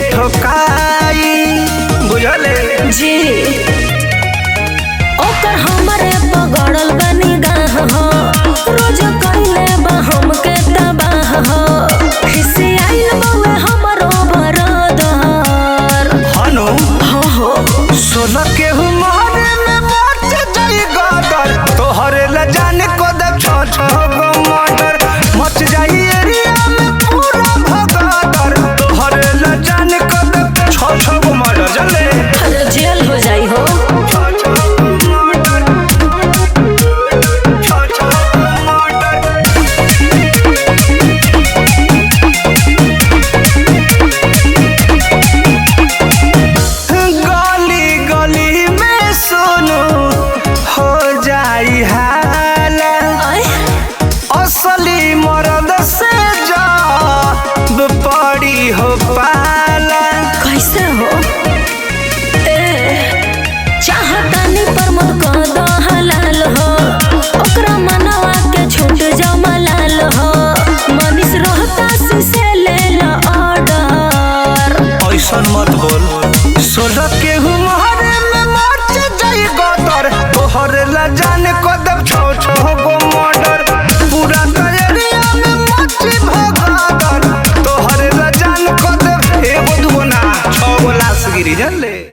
ठोकाई बुझले जी ओकर हमरे पगड़ल बनी गाह हो रोज कइले बा हमके तबाह हो खिसियाइल बउए हमरो बरदर हनु हो हो सोना के हुमारे में मच जाई गदर तोहरे ल जाने को दे छ छ गो मर्डर मच जाई एरिया में पूरा भगदर तोहरे ल जाने को दे छ छ गो मर्डर जले अरे जेल हो जाई हो छ छ गो मर्डर छ छ गो मर्डर गली गली में सुनो हो जाई हाला आय असली मर्द से जब पड़ी हो पाला कैसे हो ए चाहतानी पर मत कद हलाल हो ओकरा मनवा के छूट जाओ मलाल हो मनीष रोहता से ले ला ऑर्डर ऐसन मत बोल सोलह के हुमारे में मच जाई गदर तोहरे ला जाने को दब छो छो गो मर्डर पूरा एरिया में मच भगदर तोहरे ला जाने को दब एगो दुगो ना छो गो लाश गिरी जले